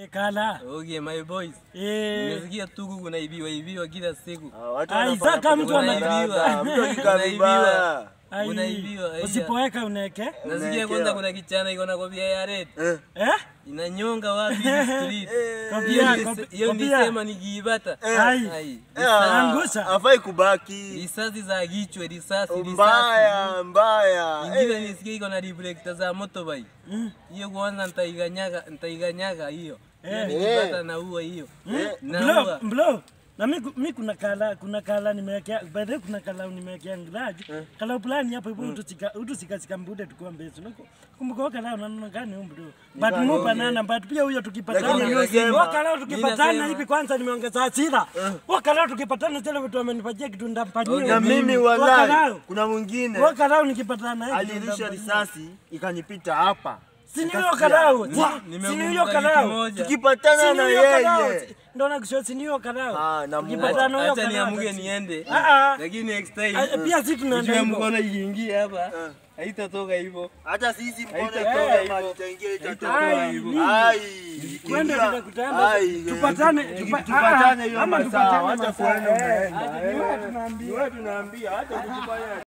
Eh, kala. Okay, my boys. Eh, Nimesikia tuku kunaibiwa ibiwa kila siku. Ah, watu Ai, wanafanya saka mtu kuna ana- dada, mtu akikaa Unaibiwa. vibaya. ai, unaibiwa, ai, Usipoweka uneke. Nasikia Unaekewa. kwanza kuna kichana iko na kofia ya red. Eh, Eh? Inanyonga wapi hizi street. Kofia, Hiyo kopi- nise- Hiyo kofia. nisema nikiipata. Ai. Ai. eh, ah, Angusha. hafai kubaki Risasi za kichwa, risasi, risasi. mbaya mbaya Ingine Eh, nisikia iko na reflector za motorbike. Hiyo kwanza nitaiganyaga, nitaiganyaga hiyo. Hiyo nikipata naua hiyo. Blo, Naua. blo. Na mi, mi kuna kala kuna kala nimewekea by the way kuna kala nimewekea ngaji kala fulani hapo hivyo utusika utusika mbude tukua mbezi nako kumbuka kala unaona gani huko bro but mu banana but pia huyo tukipatana Lakini nimesema- wakala tukipatana Ninasema- hivi kwanza nimeongeza hasira wakala tukipatana zile vitu amenipatia kitu ndapania na mimi wallahi kuna mwingine wakala nikipatana hivi alirusha risasi ikanipita hapa sini huyo kalao Nimekumbuka sini huyo kitu kalao moja. tukipatana sini na huyo kalao yeye ndo nakusho sini huyo kalao Ah, na Mungu. tukipatana huyo Acha kalao niamuke niende. Ah, ah. Lakini next time. Ah, pia si tunaenda Ujue hivyo. mkono ikiingia hapa. Haitatoka hivyo. hata sisi mkono Haitatoka itoka hivyo. maji itaingia Haitatoka itatoka hivyo. ai Twende ingia. tutakutana. Ai, Tupatane, tuki- tupa- tupatane ah, hiyo ama masaa tupatane hata masaa. kuenda Eh, umeenda hata eh. ni wewe tunaambia. Ni wewe tunaambia hata kujifanya